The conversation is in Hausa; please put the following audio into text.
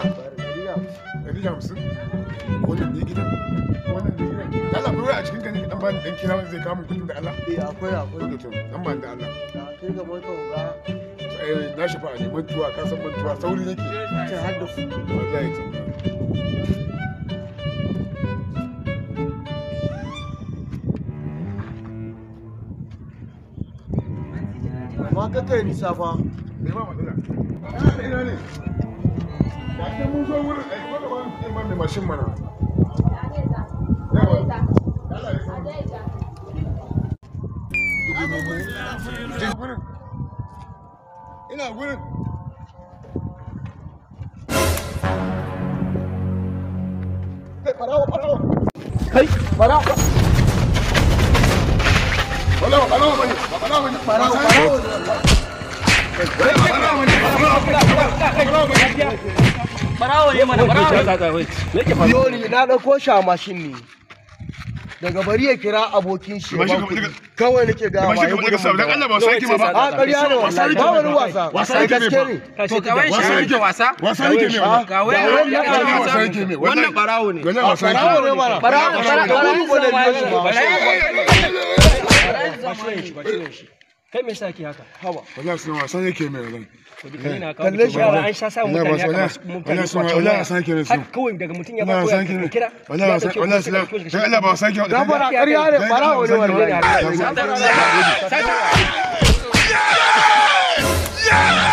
ɗari da hamsin wannan ne gidan wannan ne gidan da Allah bai a cikin gani dan bani dan kira wanda zai kawo min kuɗin da Allah Eh akwai akwai. to dan bani da Allah Na kai ga motar ga eh na shafa ne mantuwa ka san mantuwa sauri nake cin har da kuɗi. wallahi to Amma ka kai nisa fa. me ma matsala ah ina ne da ke mun zo wurin ai ko da ba mu ma mai mashin mana yawa Allah ya san ina gurin ina gurin kai farawo farawo Kai bara farawo farawo bane ba farawo bane farawo farawo Barawo ne mana barawo. biyo ni na ɗauko shi a mashin ne. Daga bari ya kira abokin shi. Mashin ba ka- kuɗi. Kawai nake ga Mashi kamar daga sabu dan Allah ba sai kima ba A ƙarya ne wallahi ba wani wasa. Wasa Ai, yake ne gaske ba. ne. Kace kawai wasa shi yake wasa. wasa yake ne wannan Ga wai Ga wai ya ya wasa. wasa yake ne Wannan barawo ne. wannan wasa yake Barawo ne mana. Barawo barawo Barawo ne barawo ba da biyo shi ba. Kai me yasa ke haka? Haba. wallahi suna wasa yake ne wannan Kalle shi Yara an sha sa Wallahi mutane ba- haka masu wallahi- mutane wallahi suna- kwacen wallahi waya. wasa yake ne su. Haka kawai daga mutum ya ba wallahi wasa koya yake ne ka kira. wallahi wasa wallahi suna dan Allah ba wasa yake Gafara ƙarya ne barawo ne wallahi. wallahi